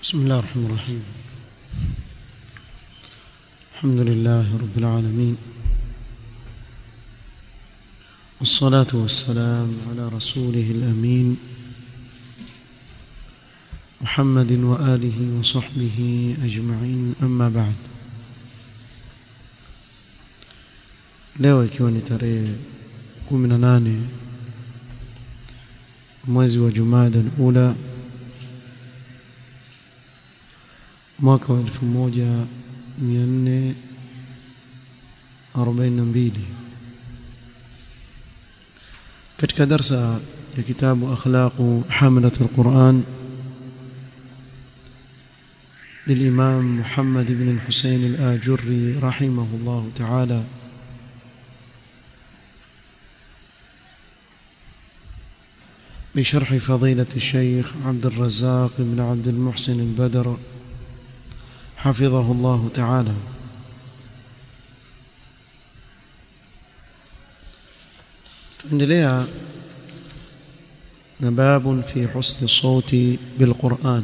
بسم الله الرحمن الرحيم الحمد لله رب العالمين والصلاة والسلام على رسوله الأمين محمد وآله وصحبه أجمعين أما بعد leo ikiwa ni tarehe 18 mwezi wa Jumada al-Ula mwaka wa 1442 katika darsa ya kitabu akhlaqu hamalat al-Quran للإمام محمد بن الحسين الآجري رحمه الله تعالى بشرح فضيلة الشيخ عبد الرزاق بن عبد المحسن البدر حفظه الله تعالى tuendelea na babun fi husni sauti bilquran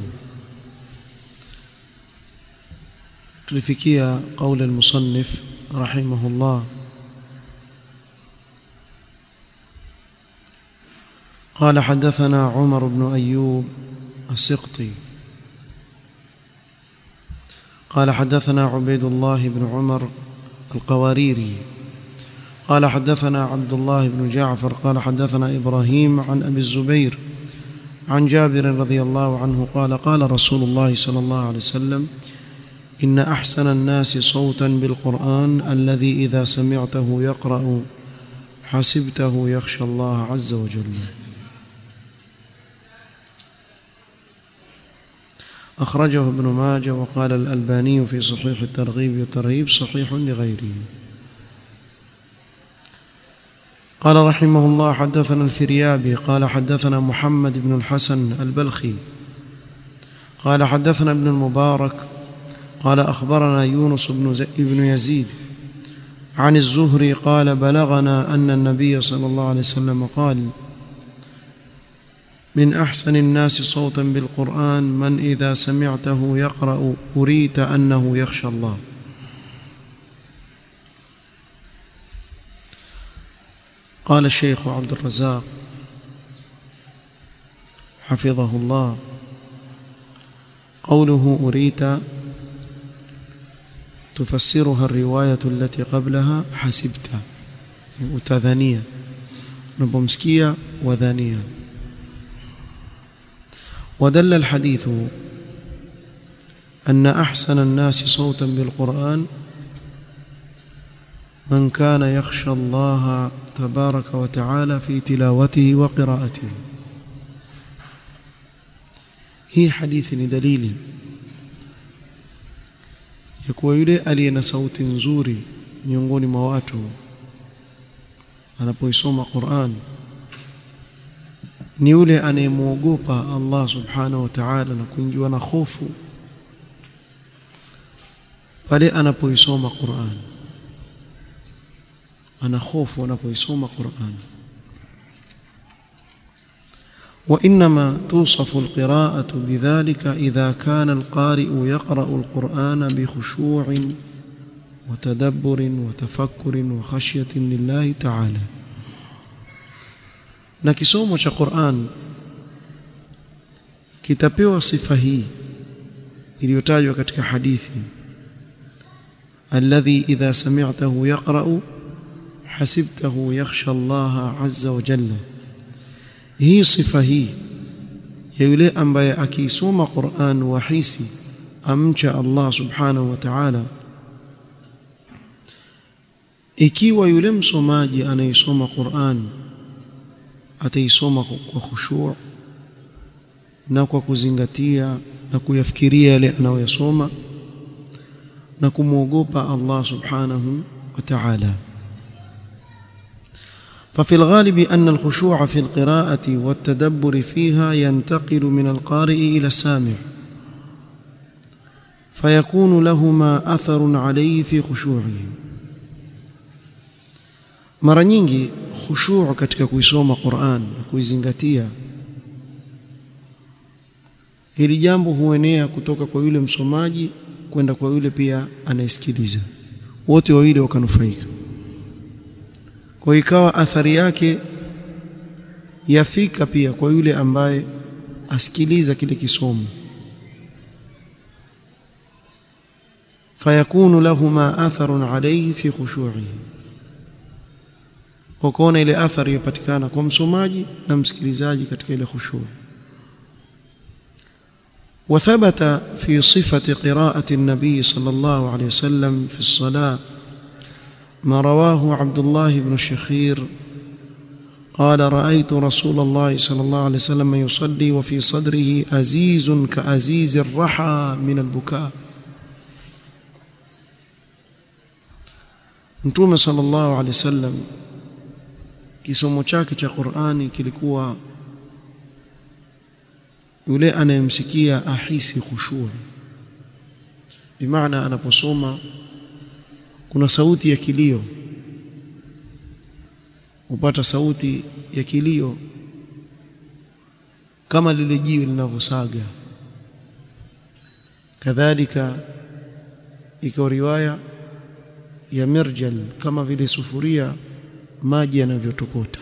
tulifikia qaul almusannif rahimahullah قال حدثنا عمر بن أيوب السقطي قال حدثنا عبيد الله بن عمر القواريري قال حدثنا عبد الله بن جعفر قال حدثنا إبراهيم عن أبي الزبير عن جابر رضي الله عنه قال قال رسول الله صلى الله عليه وسلم إن أحسن الناس صوتا بالقرآن الذي إذا سمعته يقرأ حسبته يخشى الله عز وجل أخرجه ابن ماجه وقال الألباني في صحيح الترغيب والترهيب صحيح لغيره قال رحمه الله حدثنا الفريابي قال حدثنا محمد بن الحسن البلخي قال حدثنا ابن المبارك قال أخبرنا يونس بن, بن يزيد عن الزهري قال بلغنا أن النبي صلى الله عليه وسلم قال من أحسن الناس صوتا بالقرآن من إذا سمعته يقرأ أريت أنه يخشى الله قال الشيخ عبد الرزاق حفظه الله قوله أريت تفسرها الرواية التي قبلها حسبت وتذانية نبمسكية وذانية ودل الحديث أن أحسن الناس صوتا بالقرآن من كان يخشى الله تبارك وتعالى في تلاوته وقراءته hii hadithi ni dalili ya kuwa yule aliye na sauti nzuri miongoni mwa watu anapoisoma Qur'an ni yule anayemwogopa Allah subhanahu wa ta'ala na kuingiwa na hofu pale anapoisoma Qur'an ana hofu anapoisoma Qur'an وإنما توصف القراءة بذلك إذا كان القارئ يقرأ القرآن بخشوع وتدبر وتفكر وخشية لله تعالى na kisomo cha Qur'an kitapewa sifa hii iliyotajwa katika hadithi alladhi idha sami'tahu yaqra'u hasibtahu yakhsha Allah azza wa jalla hii sifa hii ya yule ambaye akiisoma Qur'an wahisi amcha Allah subhanahu wa ta'ala ikiwa yule msomaji anaisoma Qur'an ataisoma kwa khushu' na kwa kuzingatia na kuyafikiria yale anayoyasoma na kumwogopa Allah subhanahu wa ta'ala ففي الغالب أن الخشوع في القراءة والتدبر فيها ينتقل من القارئ إلى السامع فيكون لهما أثر عليه في خشوعه mara nyingi khushu' katika kuisoma Qur'an na kuizingatia hili jambo huenea kutoka kwa yule msomaji kwenda kwa yule pia anayesikiliza wote wawili wakanufaika kwa ikawa athari yake yafika pia kwa yule ambaye asikiliza kile kisomo fayakunu lahuma atharun alayhi fi khushu'ihi wakaona ile athari yapatikana kwa msomaji na msikilizaji katika ile khushu' وثبت في صفة قراءة النبي صلى الله عليه وسلم في الصلاة ما رواه عبد الله بن الشخير قال رأيت رسول الله صلى الله عليه وسلم يصلي وفي صدره أزيز كأزيز الرحى من البكاء Mtume sallallahu alaihi wasallam kisomo chake cha Qur'ani kilikuwa yule anayemsikia ahisi khushu' bimaana anaposoma kuna sauti ya kilio upata sauti ya kilio kama lile jiwe linavyosaga kadhalika iko riwaya ya mirjal kama vile sufuria maji yanavyotokota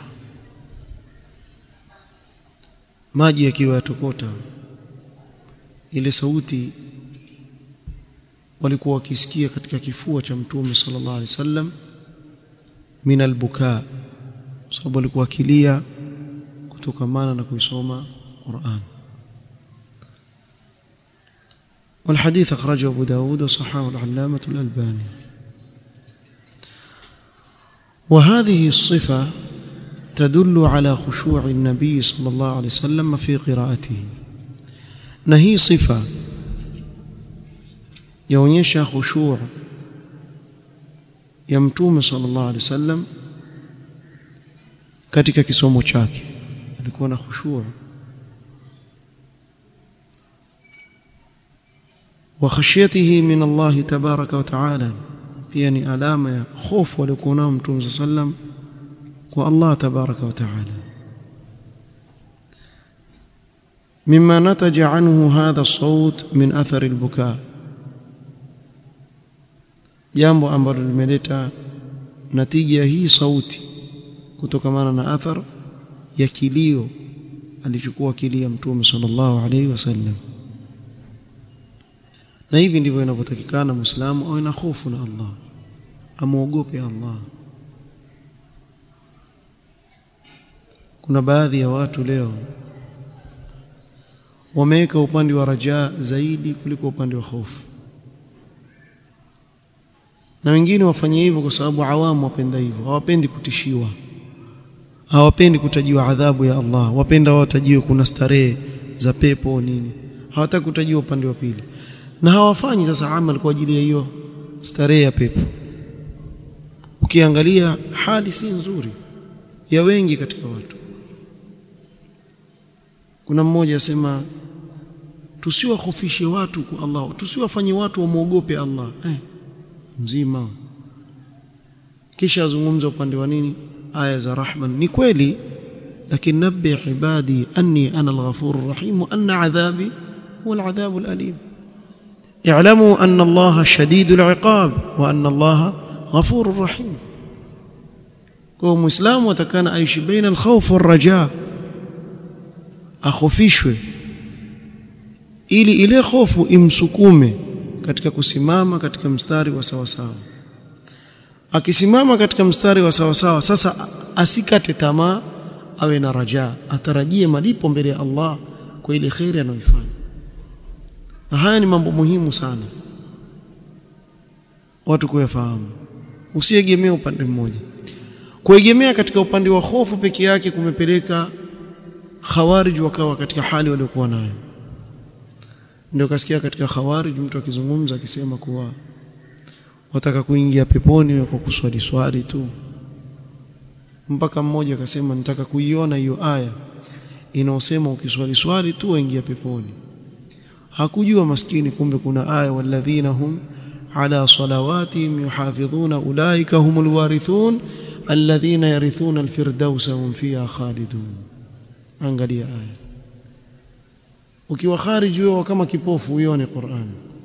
maji yakiwa yatokota ile sauti walikuwa wakisikia katika kifua cha mtume sallallahu alaihi wasallam min albukaa sababu alikuwa akilia kutokamana na kuisoma Qur'an والحديث أخرجه أبو داود وصححه العلامة الألباني وهذه الصفة تدل على خشوع النبي صلى الله عليه وسلم في قراءته نهي صفة yaonyesha khushu' ya mtume sallallahu alaihi wasallam katika kisomo chake alikuwa na khushu' wa khashyatihi min Allah tabaraka wa taala pia ni alama ya hofu aliyokuwa nao mtume sallam kwa Allah tabaraka wa taala مما نتج عنه هذا الصوت من أثر البكاء jambo ambalo limeleta natija hii sauti kutokamana na athar ya kilio alichukua kilia mtume sallallahu alaihi wasallam na hivi ndivyo inavyotakikana muislamu awe na hofu na Allah amuogope Allah kuna baadhi ya watu leo wameweka upande wa rajaa zaidi kuliko upande wa hofu na wengine wafanye hivyo kwa sababu awamu wapenda hivyo hawapendi kutishiwa hawapendi kutajiwa adhabu ya Allah wapenda watajiwe kuna starehe za pepo nini hawataki kutajiwa upande wa pili na hawafanyi sasa amal kwa ajili ya hiyo starehe ya pepo ukiangalia hali si nzuri ya wengi katika watu kuna mmoja asema tusiwahofishe watu kwa Allah tusiwafanye watu wamwogope Allah eh mzima kisha azungumza upande wa nini aya za rahman ni kweli lakini nabbi ibadi anni ana al-ghafur rahim wa anna adhabi huwa al-adhab al-alim اعلموا ان الله شديد العقاب وان الله غفور رحيم kwa muislamu atakana aishi baina al-khawf wal-raja akhofishwe ili ile hofu imsukume katika kusimama katika mstari wa sawa sawa akisimama katika mstari wa sawa sawa sasa asikate tamaa awe na raja atarajie malipo mbele ya Allah kwa ile khairi anayoifanya na haya ni mambo muhimu sana watu kuyafahamu usiegemee upande mmoja kuegemea katika upande wa hofu peke yake kumepeleka khawarij wakawa katika hali waliokuwa nayo ndio kasikia katika khawarij mtu akizungumza akisema kuwa wataka kuingia peponi kwa kuswali swali tu mpaka mmoja akasema nitaka kuiona hiyo aya inaosema ukiswali swali tu waingia peponi hakujua maskini kumbe kuna aya walladhina hum ala salawatihim yuhafidhuna ulaika humul warithun alladhina yarithuna alfirdausa hum fiha khalidun angalia aya ukiwa khariji wewe kama kipofu uione Qur'an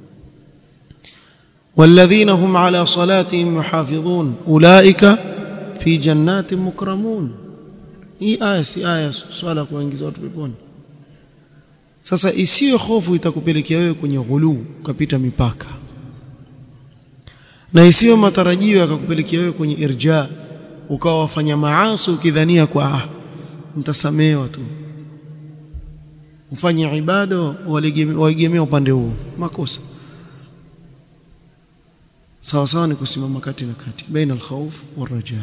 والذين هم على صلاتهم يحافظون أولئك في جنات مكرمون hii aya si aya swala kuingiza watu peponi sasa isiyo hofu itakupelekea wewe kwenye ghuluu ukapita mipaka na isiyo matarajio yakakupelekea wewe kwenye irja ukawa wafanya maasi ukidhania kwa ah mtasamehewa tu ufanye ibada waegemea upande huo makosa sawa sawa ni kusimama kati na kati baina alkhawf والرجاء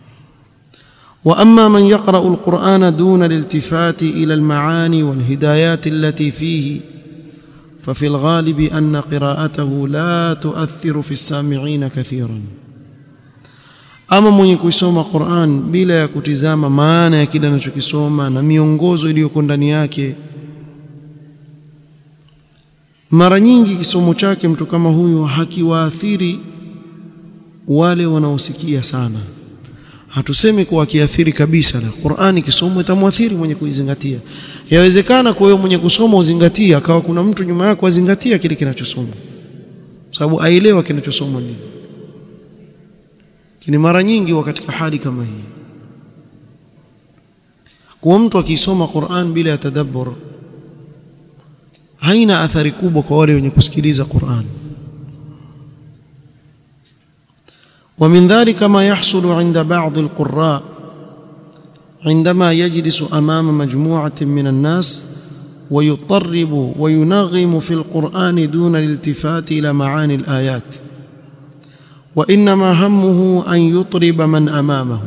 واما من يقرا القران دون الالتفات الى المعاني والهدايات التي فيه ففي الغالب ان قراءته لا تؤثر في السامعين كثيرا ama mwenye kuisoma Qur'an bila ya kutizama maana ya kile anachokisoma na miongozo iliyoko ndani yake mara nyingi kisomo chake mtu kama huyu hakiwaathiri wale wanaosikia sana hatusemi kuwa kiathiri kabisa na Qur'ani kisomo itamwathiri mwenye kuizingatia yawezekana kwa wewe mwenye kusoma uzingatia akawa kuna mtu nyuma yako azingatia kile kinachosoma sababu aelewa kinachosoma nini kini mara nyingi wa katika hali kama hii kwa mtu akisoma Qur'an bila ya tadabbur haina athari kubwa kwa wale wenye kusikiliza Qur'an ومن ذلك ما يحصل عند بعض القراء عندما يجلس امام مجموعه من الناس ويطرب وينغم في القران دون الالتفات الى معاني الايات وانما همه ان يطرب من امامه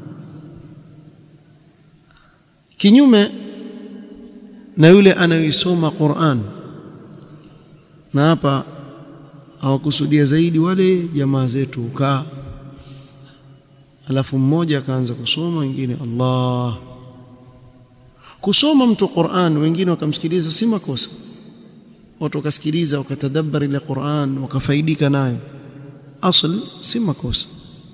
kinyume na yule anayoisoma Qur'an na hapa hawakusudia zaidi wale jamaa zetu ukaa alafu mmoja akaanza kusoma wengine Allah kusoma mtu Qur'an wengine wakamsikiliza si makosa watu wakasikiliza wakatadabbar ile Qur'an wakafaidika nayo asl si makosa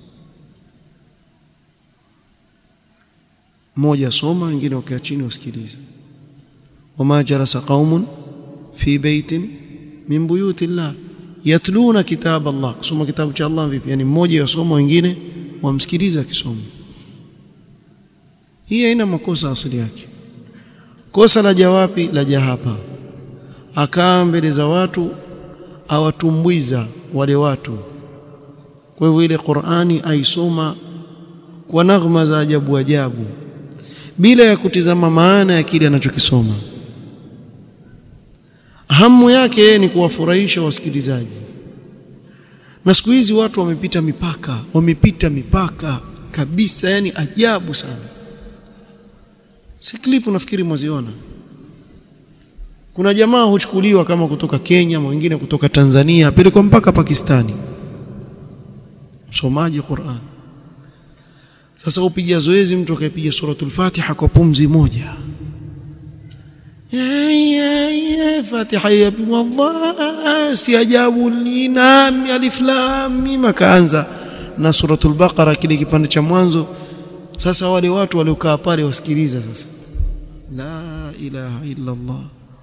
mmoja soma wengine wakaa chini wasikilize wama jalasa qaumun fi baitin min buyuti llah yatluna kitab Allah kusoma kitabu cha Allah vipi yani mmoja yasoma wengine wamsikiliza akisoma hii haina makosa asili yake kosa la jawapi la hapa akaa mbele za watu awatumbwiza wale watu kwa hivyo ile Qur'ani aisoma kwa naghma za ajabu ajabu bila ya kutizama maana ya kile anachokisoma hamu yake ni kuwafurahisha wasikilizaji na siku hizi watu wamepita mipaka wamepita mipaka kabisa yani ajabu sana si clip nafikiri mwaziona kuna jamaa huchukuliwa kama kutoka Kenya mwingine kutoka Tanzania apelekwa mpaka Pakistani msomaji Qur'an sasa upiga zoezi mtu akaipiga suratul Fatiha kwa pumzi moja Fatiha ya wallah si ajabu linami alif lam mim akaanza na suratul Baqara kile kipande cha mwanzo sasa wale watu waliokaa pale wasikiliza sasa la ilaha illa Allah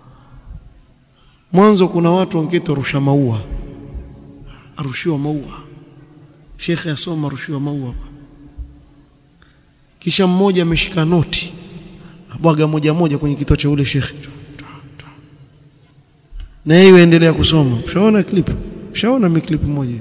mwanzo kuna watu wangeta rusha maua arushiwa maua shekhe asoma arushiwa maua kisha mmoja ameshika noti abwaga moja moja kwenye kituo cha ule shekhe na yeye endelea kusoma ushaona clip ushaona mi clip moja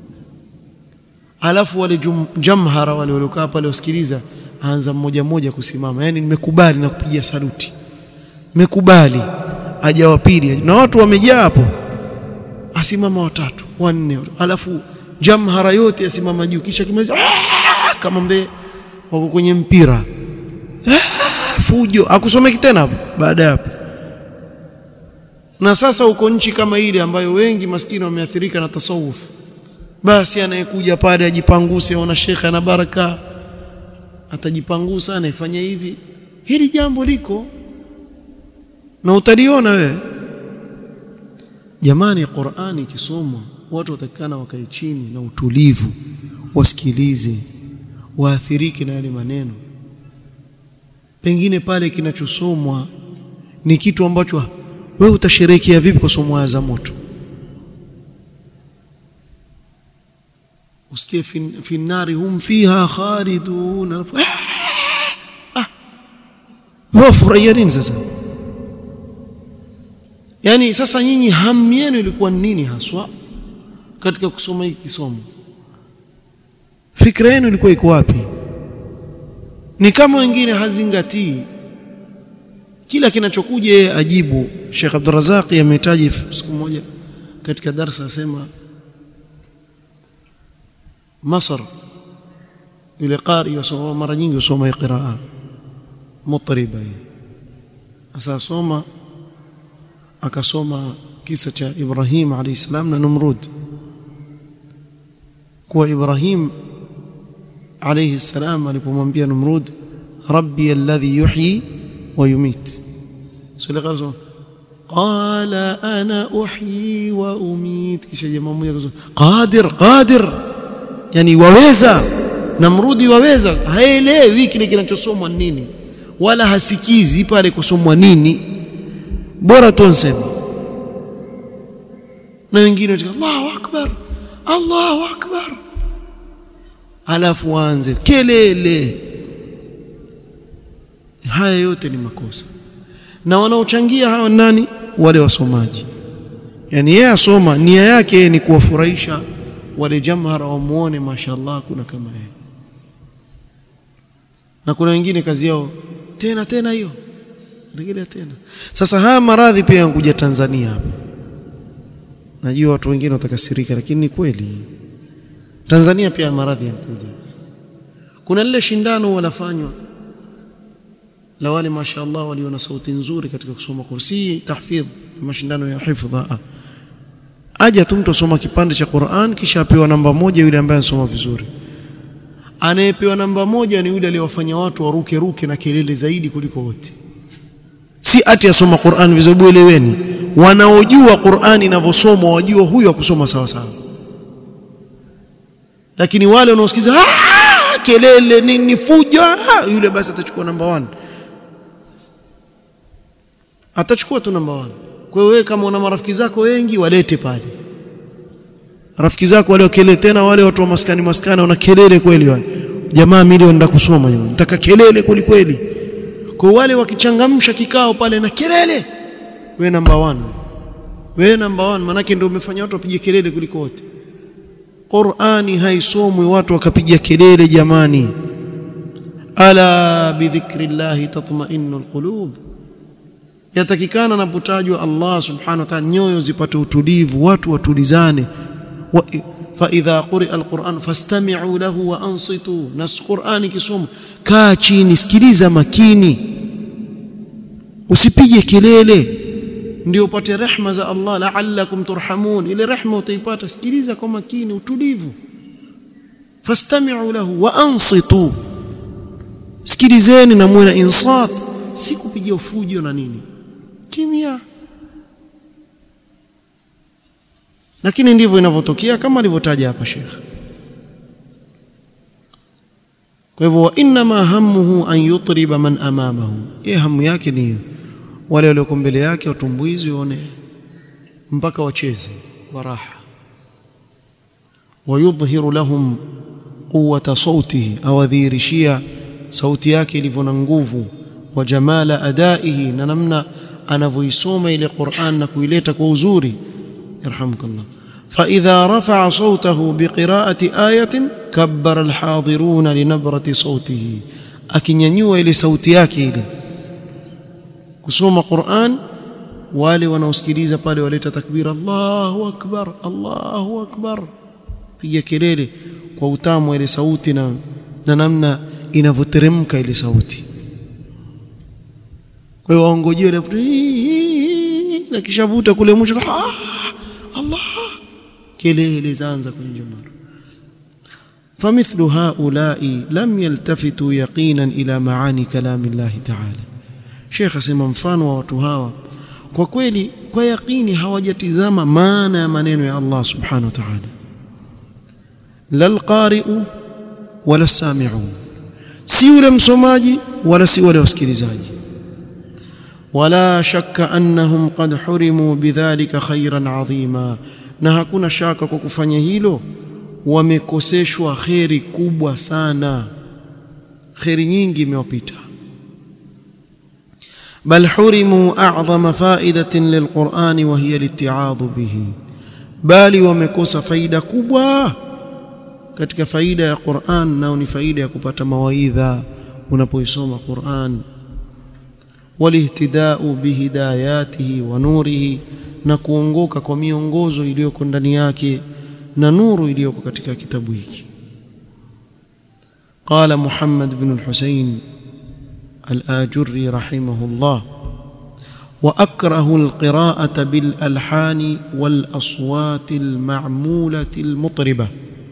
alafu wale jamhara wale waliokaa pale wasikiliza aanza mmoja mmoja kusimama yani nimekubali na kupigia saluti nimekubali aja wa pili na watu wamejaa hapo asimama watatu wanne alafu jamhara yote asimama juu kisha kimaliza kama mbe wako kwenye mpira fujo akusomeki tena hapo baada ya hapo na sasa uko nchi kama ile ambayo wengi maskini wameathirika na tasawuf basi anayekuja pale ajipanguse aona shekhe ana baraka atajipangusa anaifanya hivi hili jambo liko na utaliona wewe jamani Qur'ani ikisomwa watu watakana wakae chini na utulivu wasikilize waathirike na yale maneno pengine pale kinachosomwa ni kitu ambacho wewe utasherehekea vipi kwa somo za moto usikie fi nari hum fiha khalidun ah wewe furahia nini sasa yani sasa nyinyi hamu yenu ilikuwa nini haswa katika kusoma hiki kisomo fikra yenu ilikuwa iko wapi ni kama wengine hazingatii kila kinachokuja yeye ajibu Sheikh Abdul Razak amehitaji siku moja katika darasa asema Masr yule qari yasoma mara nyingi usoma qiraa mutriba sasa soma akasoma kisa cha Ibrahim alayhi salam na Numrud kwa Ibrahim alayhi salam alipomwambia Numrud rabbi alladhi yuhyi wa yumit sura qazo qala ana uhyi wa umit kisha jamaa mmoja akasema qadir qadir yani waweza Namrudi waweza haelewi kile kinachosomwa nini wala hasikizi pale kusomwa nini bora tu anseme na wengine watika Allahu akbar Allahu akbar alafu waanze kelele haya yote ni makosa na wanaochangia hawa nani wale wasomaji yani yeye asoma nia yake ni kuwafurahisha wale jamhara wamuone mashallah kuna kama yeye na kuna wengine kazi yao tena tena hiyo rejelea tena sasa haya maradhi pia yankuja Tanzania hapa najua watu wengine watakasirika lakini ni kweli Tanzania pia maradhi yanakuja kuna lile shindano wanafanywa la wale mashaallah walio na sauti nzuri katika kusoma kursi tahfidh mashindano ya hifdha aja tu mtu asoma kipande cha Qur'an kisha apewa namba moja yule ambaye anasoma vizuri anayepewa namba moja ni yule aliyowafanya watu waruke ruke na kelele zaidi kuliko wote si ati asoma Qur'an vizuri eleweni wanaojua Qur'an inavyosomwa wajua huyo akusoma sawa sawa lakini wale wanaosikiza kelele nini fujo yule basi atachukua namba 1 atachukua tu namba 1 kwa hiyo wewe kama una marafiki zako wengi walete pale rafiki zako wale kelele tena wale watu wa maskani maskani wana kelele kweli wale jamaa milioni nda kusoma jamani nataka kelele kweli kweli kwa wale wakichangamsha kikao pale na kelele we namba 1 we namba 1 manake ndio umefanya watu wapige kelele kuliko wote Qur'ani haisomwi watu wakapiga kelele jamani ala bidhikrillahi tatma'innu alqulub yatakikana napotajwa Allah subhanahu wa ta'ala nyoyo zipate utulivu watu watulizane wa, fa idha quri'a alquran fastami'u lahu wa ansitu nas qur'ani kisoma kaa chini sikiliza makini usipige kelele ndio upate rehma za Allah la'allakum turhamun ile rehma utaipata sikiliza kwa makini utulivu fastami'u lahu wa ansitu sikilizeni na muwe na insat si kupigia ufujo na nini kimya lakini ndivyo inavyotokea kama alivyotaja hapa Sheikh kwa hivyo wa inma hammuhu an yutriba man amamahu ye hamu yake ni wale walioko mbele yake watumbuizi waone mpaka wacheze waraha wayudhhiru lahum quwwata sautihi awadhihirishia sauti yake ilivyo na nguvu wa jamala adaihi na namna anavyoisoma ile Qur'an na kuileta kwa uzuri yarhamukallah فإذا رفع صوته بقراءة آية كبر الحاضرون لنبرة صوته akinyanyua ile sauti yake ile kusoma Qur'an wale wanaosikiliza pale waleta takbir Allahu akbar Allahu akbar piga kelele kwa utamu ile sauti na na namna inavyoteremka ile sauti kwa hiyo waongojee ile na kisha vuta kule mwisho Allah kelele zaanza kwenye jumara فمثل هؤلاء لم يلتفتوا يقينا إلى معاني كلام الله تعالى Sheikh asema mfano wa watu hawa kwa kweli kwa yakini hawajatizama maana ya maneno ya Allah subhanahu wa ta'ala lal qari'u wala sami'u si yule msomaji wala si wale wasikilizaji wala shakka annahum qad hurimu bidhalika khairan adhima na hakuna shaka kwa kufanya hilo wamekoseshwa kheri kubwa sana kheri nyingi imewapita bal hurimu a'zama fa'idatin lilqur'ani wa hiya liti'adhu bihi bali wamekosa faida kubwa katika faida ya Qur'an nao ni faida ya kupata mawaidha unapoisoma Qur'an walihtidau bihidayatihi wa nurihi na kuongoka kwa miongozo iliyoko ndani yake na nuru iliyoko katika kitabu hiki قال محمد بن الحسين الآجري رحمه الله وأكره القراءة بالألحان والأصوات المعمولة المطربة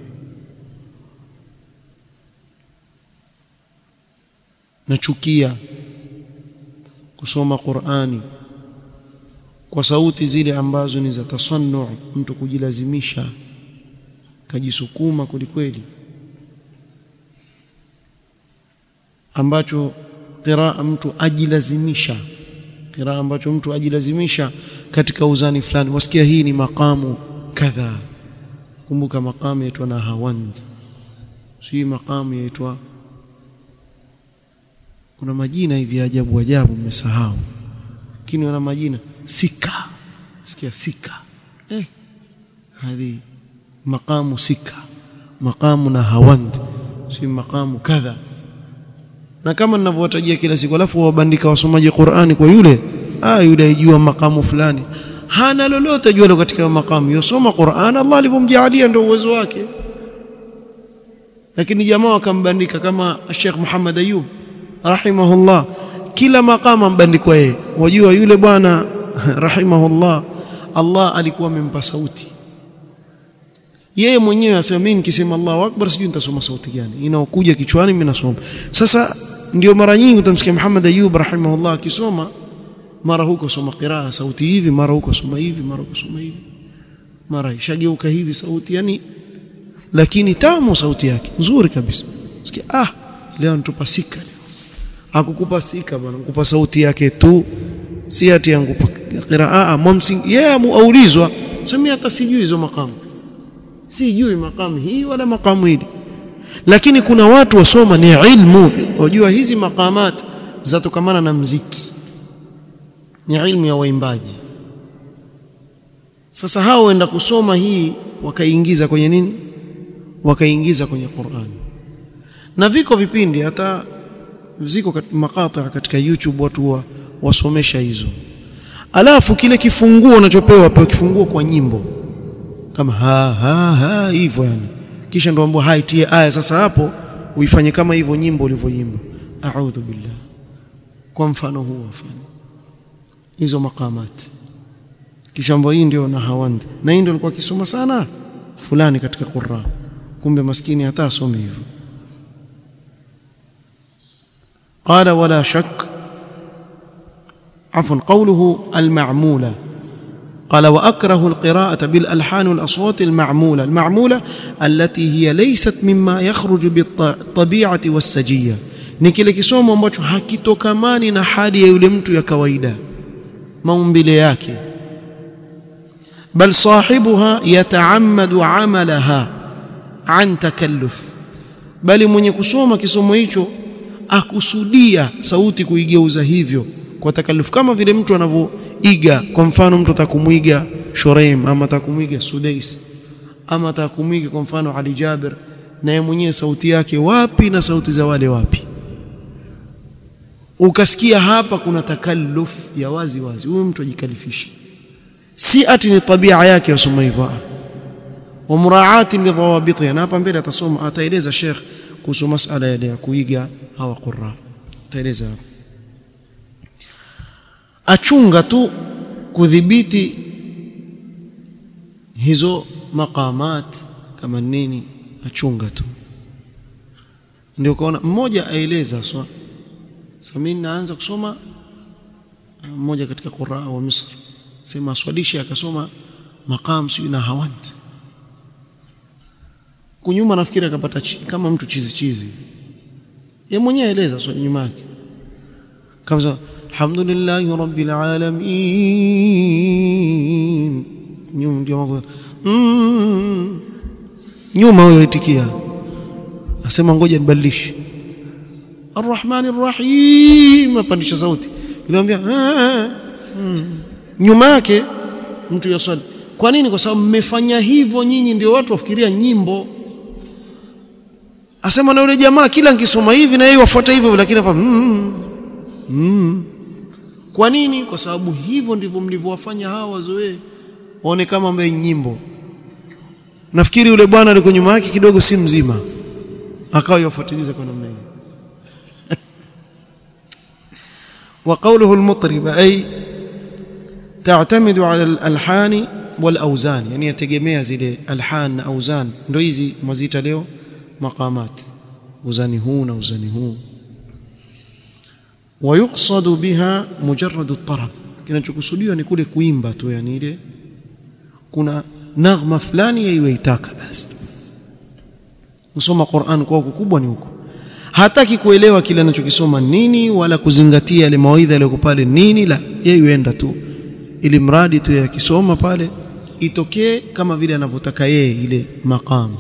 nachukia kusoma Qur'ani kwa sauti zile ambazo ni za tasannu mtu kujilazimisha kajisukuma kwelikweli ambacho qiraa mtu ajilazimisha qiraa ambacho mtu ajilazimisha katika uzani fulani wasikia hii ni makamu kadha kumbuka makamu yaitwa na hawand si makamu yaitwa kuna majina hivi ajabu ajabu mmesahau lakini wana majina sika sikia sika eh hadi maqamu sika maqamu na hawand si maqamu kadha na kama ninavyowatajia kila siku alafu wabandika wasomaji Qur'ani kwa yule ah yule ajua makamu fulani hana lolote jua katika makamu yosoma Qur'an Allah alivyomjalia ndio uwezo wake lakini jamaa wakambandika kama Sheikh Muhammad Ayub rahimahullah kila makamu ambandikwa yeye wajua yule bwana rahimahullah Allah alikuwa amempa sauti yeye mwenyewe asema mimi nikisema Allahu akbar sijui nitasoma sauti gani inaokuja kichwani mimi nasoma sasa ndio mara nyingi utamsikia Muhammad Ayub rahimahullah akisoma mara huko soma qiraa sauti hivi mara huko soma hivi mara huko soma hivi mara ishageuka hivi sauti yani lakini tamu sauti yake nzuri kabisa sikia ah leo nitupa sika leo akukupa sika bwana kukupa sauti yake tu si ati yangupa qiraa mumsing yeye aulizwa sema hata sijui hizo makamu sijui makamu hii wala makamu hili lakini kuna watu wasoma ni ilmu wajua hizi makamat zatokamana na mziki ni ilmu ya waimbaji sasa hao waenda kusoma hii wakaingiza kwenye nini wakaingiza kwenye Qur'an na viko vipindi hata ziko kat, makata katika YouTube watu wa, wasomesha hizo alafu kile kifunguo unachopewa pewa kifunguo kwa nyimbo kama ha ha ha hivyo yani kisha ndo ambao haitie aya sasa hapo uifanye kama hivyo nyimbo ulivyoimba a'udhu billah kwa mfano huo afanye hizo maqamat kisha ambao hii ndio na hawand na hii ndio alikuwa akisoma sana fulani katika Qur'an kumbe maskini hata asome hivyo قال ولا شك عفوا قوله المعموله قال واكره القراءه بالالحان والاصوات المعموله المعموله التي هي ليست مما يخرج بالطبيعه والسجيه ni kile kisomo ambacho hakitokamani na hali ya yule mtu ya kawaida maumbile yake bal sahibuha yataammadu amalaha an takalluf bali mwenye kusoma kisomo hicho akusudia sauti kuigeuza hivyo kwa takalifu kama vile mtu anavyoiga kwa mfano mtu atakumuiga Shuraim ama atakumuiga Sudais ama atakumuiga kwa mfano Ali Jabir na yeye mwenyewe sauti yake wapi na sauti za wale wapi ukasikia hapa kuna takalluf ya wazi wazi huyu mtu ajikalifisha si ati ni tabia yake yasoma hivyo wa muraati lidhawabitiha na hapa mbele atasoma ataeleza Sheikh kuhusu masala yale ya kuiga hawa qurra ataeleza achunga tu kudhibiti hizo maqamat kama nini achunga tu ndio kaona mmoja aeleza swa sasa mimi naanza kusoma mmoja katika qurra wa Misri sema aswalisha akasoma maqam si na hawant kunyuma nafikiri akapata kama mtu chizi chizi yeye mwenyewe aeleza swali nyuma yake kama alhamdulillahi rabbil alamin nyuma ndio mm. nyuma huyo itikia asema ngoja nibadilishe arrahmani rrahim apandisha sauti nilimwambia mm. nyuma yake mtu yaswali kwa nini kwa sababu mmefanya hivyo nyinyi ndio watu wafikiria nyimbo asema na yule jamaa kila nikisoma hivi na yeye wafuata hivyo lakini hapa mm, mm. kwa nini kwa sababu hivyo ndivyo mlivyowafanya hawa wazoee waone kama ambaye nyimbo nafikiri yule bwana alikuwa nyuma yake kidogo si mzima akawa yafuatiliza kwa namna hiyo وقوله المطرب أي تعتمد على الألحان والأوزان يعني يتجمع زي ألحان أوزان ndio hizi mwazita leo maqamat uzani huu na uzani huu ويقصد بها مجرد الطرب kinachokusudiwa ni kule kuimba tu yani ile kuna naghma fulani yaiwaitaka basi kusoma Qur'an kwa kubwa ni huko hataki kuelewa kile anachokisoma nini wala kuzingatia yale mawaidha yaliyo pale nini la yeye yuenda tu ili mradi tu yakisoma pale itokee kama vile anavyotaka yeye ile maqam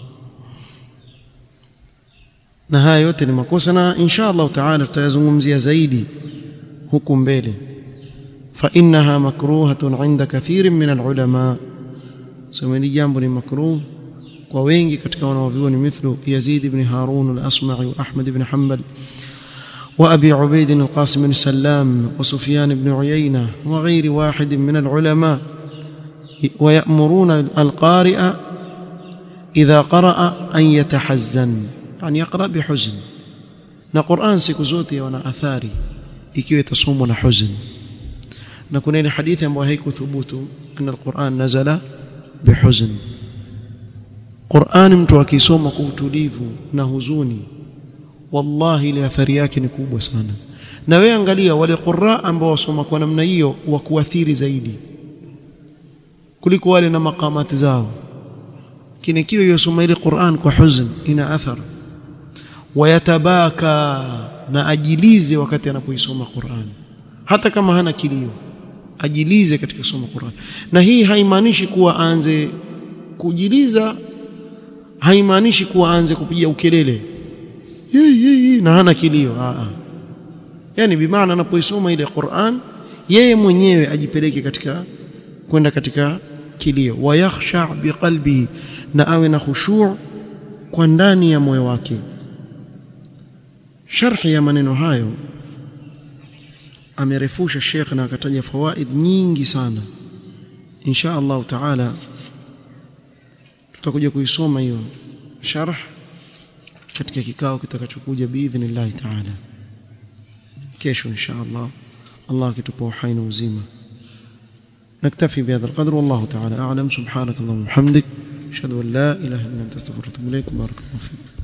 na haya yote ni makosa na insha Allah taala tutayazungumzia zaidi huku mbele fa innaha makruhatun inda kathirin min alulama sema ni jambo ni makruh kwa wengi katika wanavyuoni mithlu Yazid ibn Harun al-Asma'i wa Ahmad ibn Hanbal وأبي عبيد القاسم بن سلام وسفيان بن عيينة وغير واحد من العلماء ويأمرون القارئ إذا قرأ أن يتحزن يعني يقرأ بحزن na Qur'an siku zote wana athari ikiwa itasomwa na huzn na kuna ile hadithi ambayo haikuthubutu anna al-Qur'an nazala bihuzn Qur'an mtu akisoma kwa utulivu na huzuni wallahi ile athari yake ni kubwa sana na wewe angalia wale qurra ambao wasoma kwa namna hiyo wa kuathiri zaidi kuliko wale na makamati zao kinikiwa yosoma ile Qur'an kwa huzn ina athari wayatabaka na ajilize wakati anapoisoma Qur'an hata kama hana kilio ajilize katika kusoma Qur'an na hii haimaanishi kuwa aanze kujiliza haimaanishi kuwa aanze kupiga ukelele yeye yeye na hana kilio a a yani bimaana anapoisoma ile Qur'an yeye mwenyewe ajipeleke katika kwenda katika kilio wayakhsha biqalbihi na awe na khushu' kwa ndani ya moyo wake sharhi ya maneno hayo amerefusha Sheikh na akataja fawaid nyingi sana insha Allah taala tutakuja kuisoma hiyo sharh katika kikao kitakachokuja biidhnillah taala kesho insha Allah Allah akitupa uhai na uzima نكتفي بهذا القدر والله تعالى أعلم سبحانك اللهم وبحمدك أشهد أن لا إله إلا أنت أستغفرك وأتوب إليك بارك الله فيك